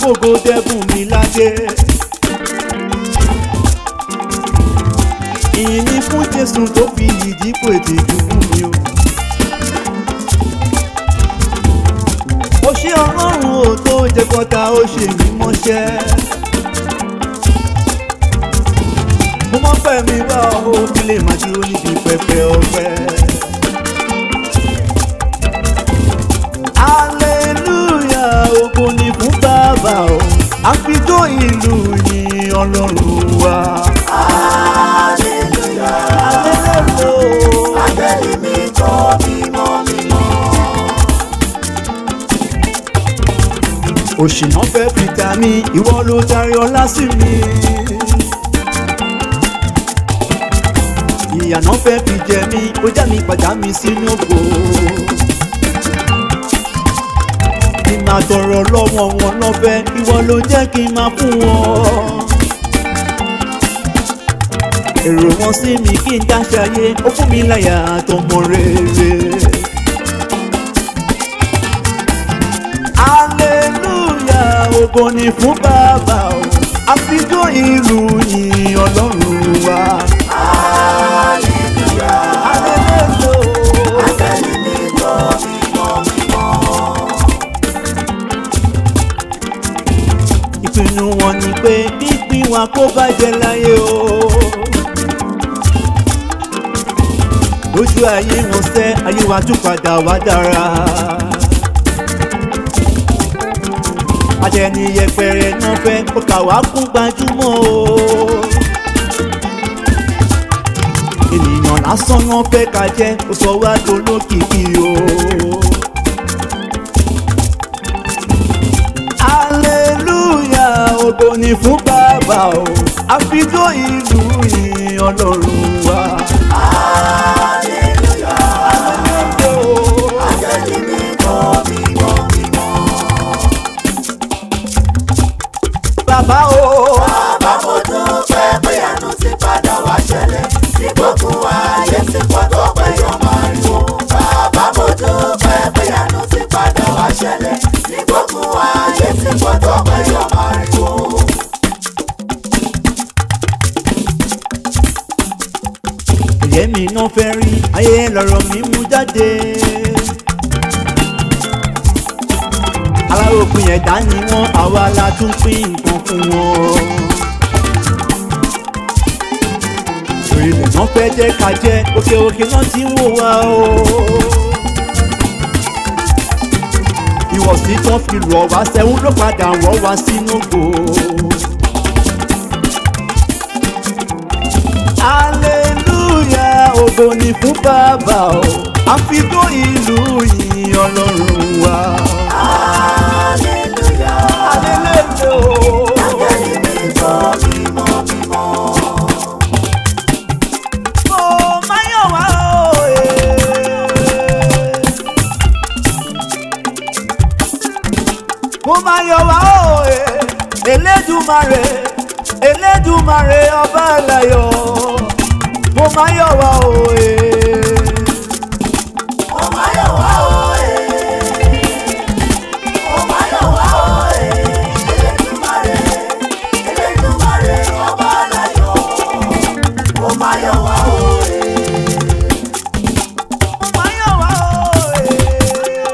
fògo dẹ́bùn mi ládé. ìyìn ni fún jésù tó fi ìdípò ètè ìdúgbò mi o. ó ṣe ọlọ́run ò tó jẹ́ kọ́ta ó ṣe mí mọ́ṣẹ́. mo mọ́ fẹ́ mi wá o kí lè máa dúró níbi pẹpẹ ọpẹ́. hallelujah ògo ni fún bàbá o àfijó ìlú yìn ọlọ́run wa. Hallelujah. hallelujah. Áńgẹ́lì mi kọ́ mímọ́ mímọ́. òṣìnà fẹ́ fi ta mí ìwọ ló darí ọlá sí mi. ìyànà fẹ́ fi jẹ mí ó já mi padà mi sínú ògo. kí n máa tọrọ lọ́wọ́ wọn lọ́fẹ́ ìwọ ló jẹ́ kí n máa fún wọn. èrò wọn sí mi kí n dáṣayé ó fún mi láyà àtọmọ rere. hallelujah ògo ni fún bàbá o àfijó ìlú yìn ọlọ́run wa. Hallelujah. hallelujah. Áńgẹ́lì mi kọ́ mímọ́ mímọ́. ìpinnu wọn ni pé pípín wa kó bàjẹ́ láyé o. lójú ayé wọn sẹ́ ayé wa tún padà wá dára. ajẹni yẹpẹrẹ náà fẹ́ kó kà wá kún gbajúmọ̀ o. ènìyàn lásán náà fẹ́ ká jẹ́ kó sọ wá dolókìkí o. hallelujah ògo ni fún bàbá o àfijó ìlú yìn ọlọ́run wa. Hallelujah. Hallelujah. Áńgẹ́lì mi kọ́ mímọ́ mímọ́. bàbá o Bàbá mo dúpẹ́ pé àánú ti padà wá ṣẹlẹ̀. Ní gbogbo ayé ti pọ̀ tó pé yóò máa rí wo. Bàbá mo dúpẹ́ pé àánú ti padà wá ṣẹlẹ̀. Ní gbogbo ayé ti pọ̀ tó pé yóò máa rí wo. ẹ̀yẹ́ mi náà fẹ́ rí ayé lọ́rọ̀ mi mú jáde. aláròpin ẹ̀dá ni wọ́n àwa la tún pín nǹkan fún wọn. orílẹ̀ náà fẹ́ jẹ́ ká jẹ́ òkè òkè náà ti ń wò wá o. ìwọ̀sí tán fi rọ̀ wá sẹ́wọ́n ló padà wọ́ wá sínú gbòó. hallelujah ògo ni fún bàbá o àfijó ìlú yìn ọlọ́run wa. Hallelujah. hallelujah o. Áńgẹ́lì mi kọ́ mímọ́ mímọ́. mo máa yọ̀ wá o. mo máa yọ̀ wá o. elédùmarè elédùmarè ọba àlàyọ̀ mo máa yọ̀ wá o. Ó máa yọ̀ wá o, eh. Ó máa yọ̀ wá o, eh. Elédùmarè, Elédùmarè, ọba aláyọ̀. Ó máa yọ̀ wá o, eh. mo máa yọ̀ wá o.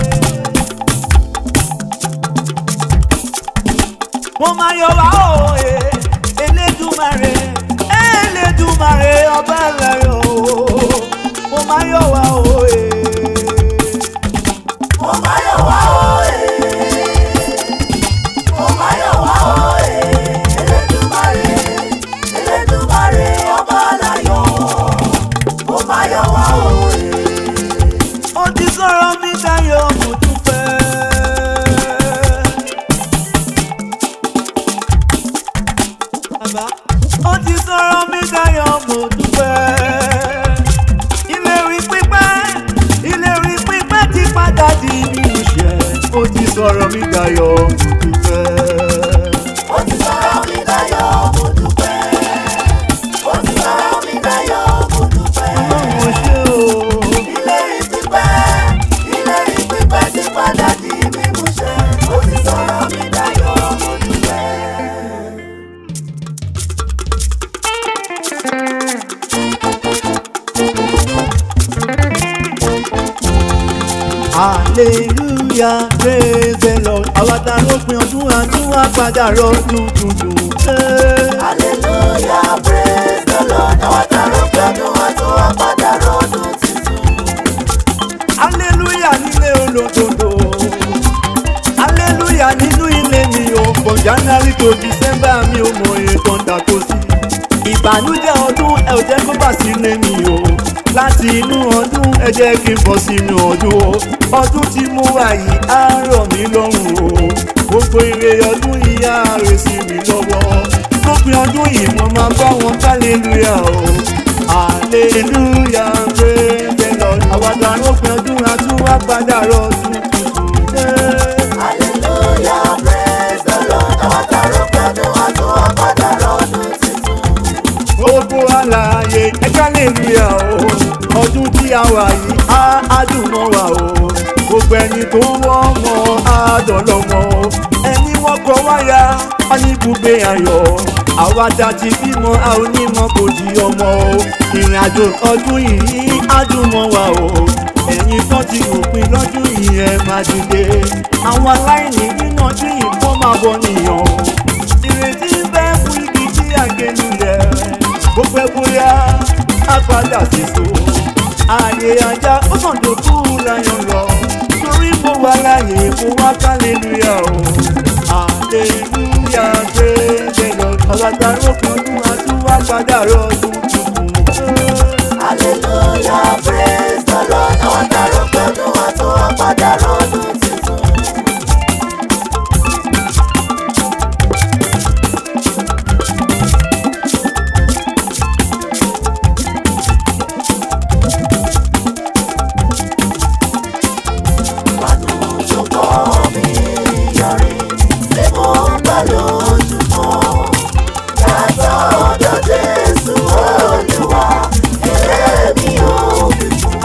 mo máa yọ̀ wá o. elédùmarè elédùmarè ọba àlàyọ̀ mo máa yọ̀ wá o. Ó máa yọ̀ wá o, eh. Ó máa yọ̀ wá o, eh. Elédùmarè, Elédùmarè, ọba aláyọ̀. Ó máa yọ̀ wá o, eh. ó ti sọ̀rọ̀ mi dayọ̀ mo dúpẹ́. Bàbá, ó ti sọ̀rọ̀ mi dayọ̀ mo dúpẹ́. ìlérí pípẹ́ ìlérí pípẹ́ ti padà di mímúṣẹ. ó ti sọ̀rọ̀ mi dayọ̀ mo dúpẹ́. Ó ti sọ̀rọ̀ mi dayọ̀, mo dúpẹ́. Ó ti sọ̀rọ̀ mi dayọ̀, mo dúpẹ́. Ọlọ́run ò ṣe o. Ìlérí pípẹ́, ìlérí pípẹ́ ti padà di mímúṣẹ. Ó ti sọ̀rọ̀ mi dayọ̀, hallelujah praise the lord àwa ta ló pin ọdún àtúwà padà rọdún tuntun. Hey. hallelujah praise the lord àwọn tààrọ pẹ̀lú àtọ́ àpàdà rọ́dún tuntun. hallelujah nílé olódodo hallelujah nínú ilé mi ò from january to december mi ò mọ ètò ìdàkọ sí ìbànújẹ́ ọdún ẹ ò jẹ́ kó bà sílé mi o láti inú ọdún ẹ jẹ́ kí n bọ̀ sínú ọdún o ọdún tí mo wà yìí á rọ̀ mí lọ́rùn o gbogbo ire ọdún yìí á rè sí mi lọ́wọ́ lópin ọdún yìí mo máa bá wọn hallelujah o hallelujah praise the lord àwàdà lópin ọdún àtúwà padà rọ̀ọ̀dún tuntun. Yeah. hallelujah praise the lord àwọn tààrọ pẹ̀lú àtọ́ àpàdà rọ́dún tuntun. gbogbo àlàyé ẹgbẹ́ lè rí ẹ o ọdún tí a wà yìí á á dùn mọ́ wa o gbogbo ẹni tó wọ́n mọ́ á dọ̀lọ́mọ ẹni wọ́n kọ wáyà á ní ibùgbé ayọ̀ àwa ta ti bímọ a ò ní mọ kò di ọmọ o ìrìn àjò ọdún yìí á dùn mọ́ wa o ẹ̀yin tó ti ròpin lọ́dún yìí ẹ máa dìde àwọn aláìní nínú ọdún yìí kọ́ máa bọ̀ nìyàn o ìrètí ń bẹ fún igi tí àgẹlù rẹ bó pẹ́ bóyá á padà síso ààyè ajá ó sàn tó kú láyọ̀ lọ torí mo wà láàyè mo wá kálẹ́lúyà o àlẹ́lúyà gbé lẹ́yọ̀ ọ̀gá lókun ọdún àtúwá padà rọ̀ọ̀dún tuntun. hallelujah praise the lord àwọn tààrọ pẹ̀lú àtọ́ àpàdà rọ́dún tuntun. Àdúgbò mi yọrí tí mo ń gbà lójúmọ́. Yàtọ̀ ọ̀dọ̀ Jésù Olúwa, èrè mi ò fi kún.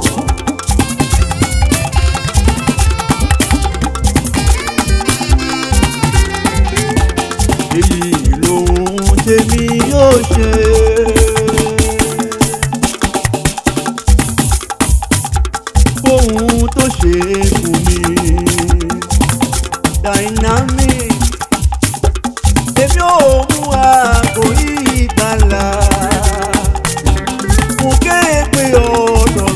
èyí lòun tèmi yóò ṣe. fóun tó ṣe fún mi dynamic èmi ò mú àgbo ìgbàlà mo ké pé ọ̀dọ̀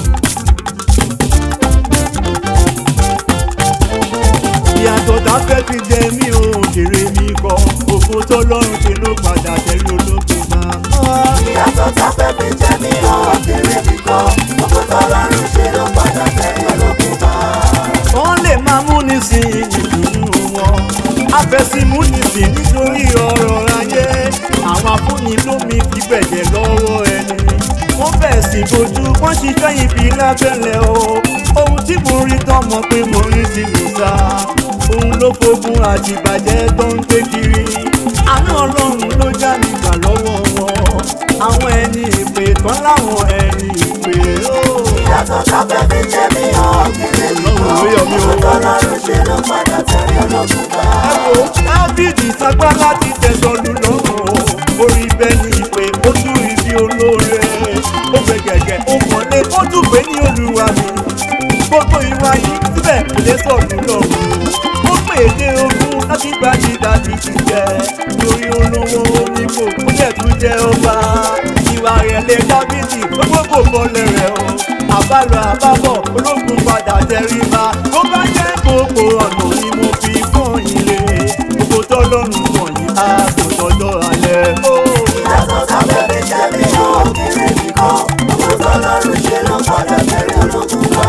mi ìyàtọ̀ tá fẹ́ fi jẹ mí ò kéré mi kọ́ òfò tó lọ́rùn ṣe ló padà tẹ̀lé ológun máa. Ìyàtọ̀ táfẹ́ fi jẹ mí ọ̀kẹ́rẹ́ kíkọ́, gbogbo tọ́lọ́run ṣe ló padà tẹ̀lé olókùn bá. wọ́n lè máa mú ní sí ìdùnnú wọn afẹ́símú ní sí nítorí ọ̀rọ̀ ayé àwọn afúnni lómi fi gbẹ̀jẹ̀ lọ́wọ́ ẹni wọ́n fẹ̀ sí bojú wọ́n ṣiṣẹ́ ibi lábẹ́lẹ̀ o ohun tí mo rí tán mọ̀ pé mo rí ti lù sá òun ló fogun àtìbàjẹ́ tó ń gbé kiri àánú ọlọ́run ló já mi gbà lọ́wọ́ wọn àwọn ẹni ìpè tán láwọn ẹni ìpè ó. Ìyàtọ̀ táfẹ́ fi jẹ mí ọ̀kẹ́rẹ́ kíkọ́, Ọlọ́run ló yọ mí o. gbogbo tọ́lọ́run ṣe ló padà tẹ̀lé olókùn bá. Ẹ̀wò Dáfídì sagbá láti tẹ̀sán lù lọ́rùn. Orí bẹ́ẹ̀ ni ìpè ó tún rí bí olóore. Ó fẹ́ gẹ̀gẹ̀ ó mọ̀lé ó tún pé ní olúwa mi. Gbogbo ìwà yìí síbẹ̀ kò lè sọ̀rọ̀ lọ́rùn. Ó pè é dé ogún láti gba ti Dáfídì jẹ. Lórí olówó onígbò ó dẹ̀ tún jẹ́ ọba. Ìwà rẹ̀ lé Dáfídì gbogbo kò bọ́lẹ̀ rẹ̀ o. Àbálọ àbábọ̀ ológun padà tẹríba. Tó bá jẹ́ gbogbo ọ̀nà ni mo fi fún ilé. Gbogbo tọ́lọ́run wọ̀nyí á kò tọ́jọ́ alẹ́. Ó. Ìyàtọ̀ táfẹ́ fi jẹ mí ọ̀kẹ́rẹ́ kíkọ́, gbogbo tọ́lọ́run ṣe ló padà tẹ̀lé olókùn bá.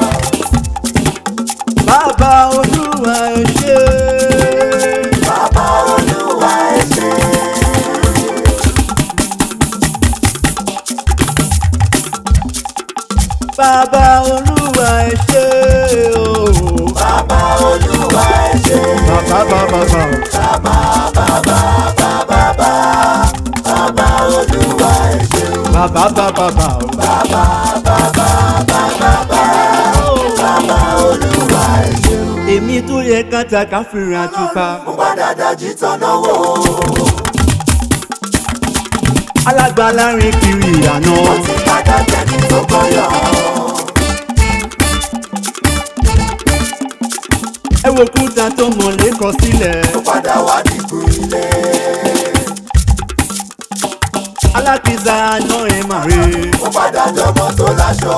Bàbá Olúwa ẹ ṣé. Bàbá Olúwa ẹ ṣé. Bàbá Olúwa ẹ ṣé o. Bàbá Olúwa ẹ ṣé. Bàbá bàbá bàbá. Bàbá Olúwa ẹ ṣé. Bàbá bàbá bàbá. Bàbá Olúwa ẹ ṣé. Èmi tó yẹ kátàkà fìrìn àtúkà. Mo padà dájú tọ́nà wò. Alágbàlá rìn kiri ìyànà. Mo ti padà jẹ́ni tó kọ́yọ̀. wo kúta tó mọ̀lé kọ sílẹ̀. ó padà wá dìgbò ilé. alákìsà náà ẹ̀ máa rè é. ó padà dọmọ tó láṣọ.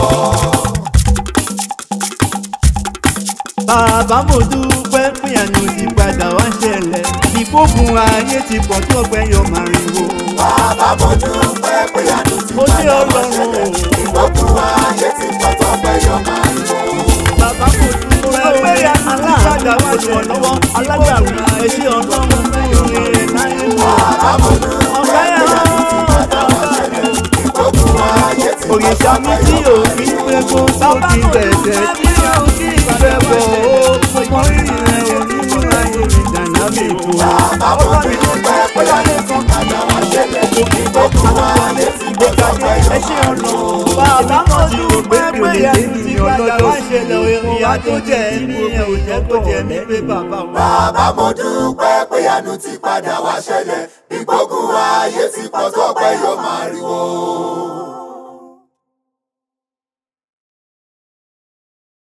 bàbá mo dúpẹ́ pé àná ti padà wá ṣẹlẹ̀ ìfógun ayé ti pọ̀ tó ọgbẹ́ yọ màrìwò. bàbá mo dúpẹ́ pé àánú ti Ó ní padà wá Ọlọ́run ṣẹlẹ̀. o. ìgbógun ayé ti pọ̀ tó pẹ́ yọ máa ń lò. bàbá mo dúpẹ́ pé àná ti padà wá ṣẹlẹ̀ lọ́wọ́ alágbàwí ẹṣẹ́ ọlọ́run fún ìrìn láyé wò. bàbá mo dúpẹ́ ọ̀gá pé yẹn àánú ti padà wá ṣẹlẹ̀. ìgbógun ayé ti pọ̀ òrìṣà tó mi pẹ́ tí yọ ò kí ń pé kó tó ti bẹ̀rẹ̀ tí ò kí ń fẹ́ bọ̀ ó mọ rírì rẹ̀ ò ní mú ayé mi dàná mi kú. bàbá mo dúpẹ́ pé àánú ti padà wá ṣẹlẹ̀. ìgbógun ayé ti pọ̀ tó pẹ́ yọ ẹ ṣe máa ń ọ̀nà lò. bàbá mo ti rò pé pé ẹni ọlọ́jọ́ ṣẹlẹ̀ ìyá tó jẹ́ ní ẹ̀ ò jẹ́ kó jẹ́ ní pé bàbá wa. bàbá mo dúpẹ́ pé àánú ti padà wá ṣẹlẹ̀. ìgbógun ayé ti pọ̀ tó pẹ́ yọ máa ríwo.